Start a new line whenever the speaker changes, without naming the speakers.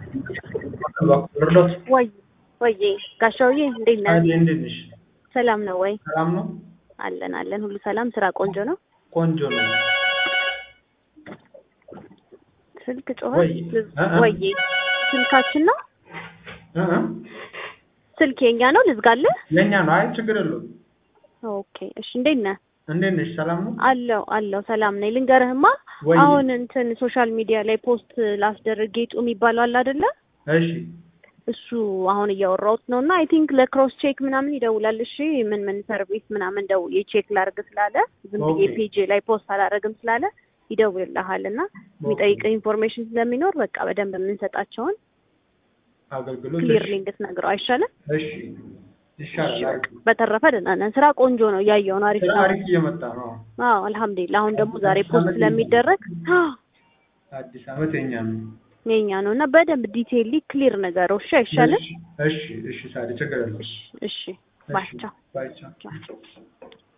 ርዶት
ወይ ወዬ ጋሻውዬ እንዴት ነህ?
አለ እንዴት ነሽ?
ሰላም ነው ወይ?
ሰላም ነው?
አለን አለን፣ ሁሉ ሰላም፣ ስራ ቆንጆ ነው።
ቆንጆ ነው።
ስልክ ጮኸ።
ወይ እ እ
ወዬ ስልካችን ነው
እ እ
ስልክ የኛ ነው። ልዝጋለህ?
የኛ ነው። አይ ችግር የለውም።
ኦኬ እሺ። እንዴት ነህ?
እንዴት ነሽ? ሰላም ነው?
አለው አለው፣ ሰላም ነኝ። ልንገርህማ
ወይ
አሁን እንትን ሶሻል ሚዲያ ላይ ፖስት ላስደርግ ጌጡ የሚባለው አለ አይደለ?
እሺ
እሱ አሁን እያወራሁት ነው እና አይ ቲንክ ለክሮስ ቼክ ምናምን ይደውላል። እሺ ምን ምን ሰርቪስ ምናምን ደውዬ ቼክ ላርግ ስላለ ዝም ብዬ
ኦኬ።
ፔጅ ላይ ፖስት አላረግም ስላለ ይደውልልሃል እና የሚጠይቀው ኢንፎርሜሽን ስለሚኖር በቃ በደንብ የምንሰጣቸውን
አገልግሎት
ክሊር
እሺ።
ሊንክ ትነግረው አይሻልም?
እሺ ይሻላል። አሪፍ ነው።
በተረፈ ደህና ነን። ስራ ቆንጆ ነው፣ እያየው ነው። አሪፍ
ስራ
ነው።
አሪፍ እየመጣ ነው።
አዎ አልሐምዱሊላህ። አሁን ደግሞ ዛሬ
አዲስ
ፖስት
ዓመት
ስለሚደረግ አዎ
አዲስ ዓመት የኛ ነው።
የኛ ነው እና በደንብ ዲቴይሊ ክሊር ነገረው። እሺ አይሻልም?
እሺ እሺ እሺ። ሳሪ ችግር የለውም።
እሺ እሺ። ባይ ቻው።
ባይ ቻው።
ቻው።